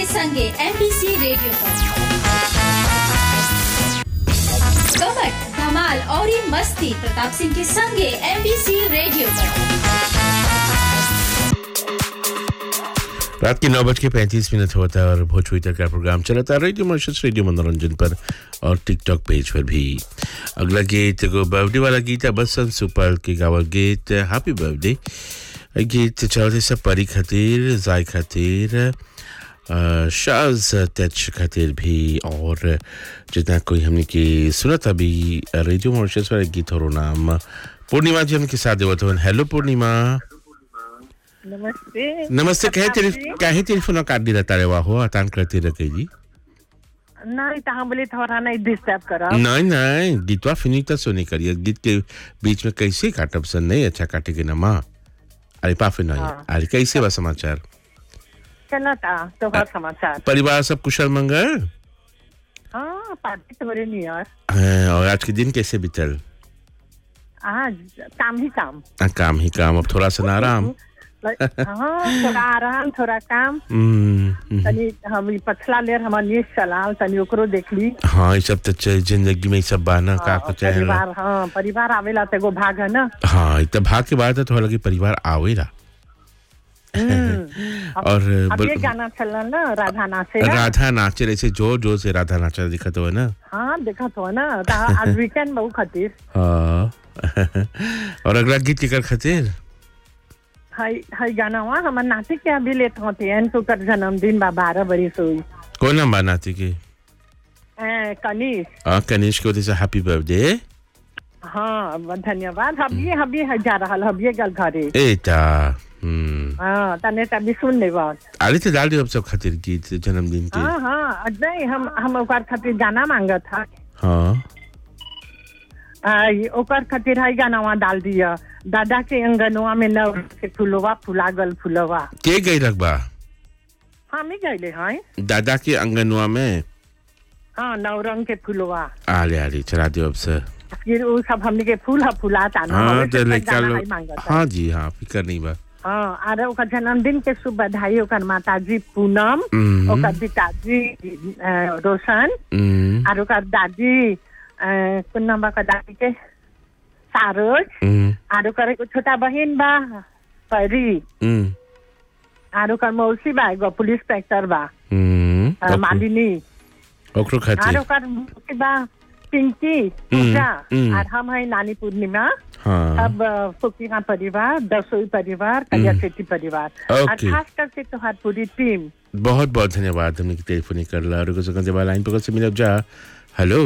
संगे MBC radio पर कमट धमाल और ये मस्ती प्रताप सिंह के संगे एमबीसी रेडियो पर रात के नौ बज के पैंतीस मिनट होता है और भोजपुरी तक का प्रोग्राम चलता है रेडियो मॉरिशस रेडियो मनोरंजन पर और टिकटॉक पेज पर भी अगला गीत को बर्थडे वाला गीत है बसंत सुपाल के गावल गीत हैप्पी बर्थडे गीत चलते सब परी खातिर जाय खातिर अ, शाज तेज खातिर भी और जितना कोई हमने की सुनत अभी रेडियो मॉरिशस पर एक गीत और नाम पूर्णिमा जी हमके साथ देवत हवन हेलो पूर्णिमा नमस्ते नमस्ते कहे प्रताप तेरी जी। काहे टेलीफोन काट दिला तारे वाहो अतान करते रखे जी नहीं तो हम बोले थोड़ा नहीं डिस्टर्ब करो नहीं नहीं गीतवा फिनिश तक सुनी करिए गीत के बीच में कैसे काटब सन नहीं अच्छा काटे के ना माँ अरे पाफे नहीं हाँ। अरे कैसे बा समाचार चलो था तो हर समाचार परिवार सब कुशल मंगल हाँ पार्टी तो बड़े नहीं यार हाँ, और आज के दिन कैसे बीतल आज काम ही काम आ, काम ही काम अब थोड़ा सा ना आराम हाँ थोड़ा आराम थोड़ा काम हम्म, हम्म। तनी हम ई पछला लेर हमार न्यूज चलाल तनी ओकरो देख ली हाँ ये सब तो चाहिए जिंदगी में ये सब बाना का हाँ, को चाहे परिवार हाँ परिवार आवेला तो एगो भाग है ना हाँ इतना भाग के बाद है तो लगे परिवार आवेला हम्म। और अब बोल- ये गाना चल ना राधा नाचे ना राधा नाचे रहे से जोर जोर से राधा नाचा दिखत हो ना हाँ देखा तो ना तो आज वीकेंड बहु खातिर हाँ और अगला गीत केकर खातिर हाय हाय गाना हुआ हमार नाती के अभी लेट होते हैं तो कर जन्मदिन बा बारह बरी सोई कौन नाम बा नाती के ए, कनिष हाँ कनिष्क को से हैप्पी बर्थडे हाँ ब- धन्यवाद हबिये हबिये है जा रहा हबिये गल घरे एटा हम्म हाँ तने तभी सुन ले बात आले तो डाल दियो अब सब खातिर गीत जन्मदिन के हाँ हाँ नहीं हम हम ओकर खातिर गाना मांगत था हाँ आ, ये ओकर खातिर है गाना वहाँ डाल दिया दादा के अंगनवा में नव के फुलवा फुला गल फुलवा के गई रखबा हम ही गए हैं दादा के अंगनवा में हाँ नव रंग के फुलवा आले आले चला दियो अब से फिर वो सब हमने के फूल ह फुलाता ना हाँ हमें तो तो लेकर गाना लो है मांगत है। हाँ जी हाँ फिकर नहीं बा हाँ आर ओकर जन्मदिन के शुभ बधाई ओकर माताजी पूनम हम्म, ओकर पिताजी अ, रोशन हम्म, आर ओकर दादी अ, कोन नाम बा ओकर दादी के सारोज हम्म, आर ओकर एगो छोटा बहिन बा परी हम्म, आर ओकर मौसी बा एगो पुलिस इंस्पेक्टर बा हम्म, अ, ओकरो- मालिनी ओकरो आर खातिर ओकर मौसी बा पिंकी पूजा हम्म। आर हम है नानी पूर्णिमा हाँ सब फुकीरा परिवार दसोई परिवार कलिया सेठी परिवार और ओके। खास करके तोहार पूरी टीम बहुत बहुत धन्यवाद हमने टेलीफोन कर ला और कुछ देवा लाइन पर से मिलब जा हेलो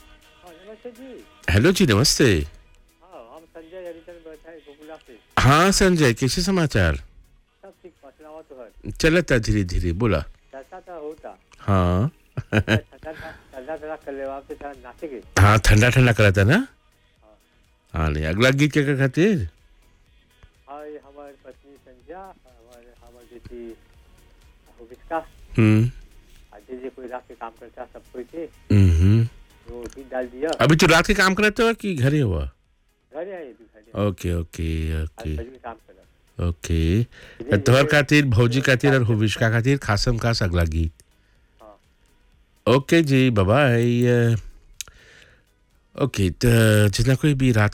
हेलो जी नमस्ते हम संजय हरिचंद बैठा गोकुला से हाँ संजय कैसे समाचार सब ठीक पछलावा तो है चलता धीरे धीरे बोला जैसा था होता हाँ ठंडा ठंडा ठंडा कर ले वापस थोड़ा नाचे के हाँ ठंडा ठंडा करा था ना हाँ नहीं अगला गीत क्या क्या खातिर हाय हमारी पत्नी संजय हमारे हमारी बेटी हुबिस्का हम्म आज जे कोई रात के काम करता सब कोई थे हम्म वो भी डाल दिया अभी तो रात के काम करते हो कि घरे हुआ घर आए भी घर ओके ओके आज ओके बजे में काम करा ओके तो तोहर खातिर भौजी खातिर और हुबिश्का खातिर खासम खास अगला गीत ओके जी बाय ओके तो जितना कोई भी रात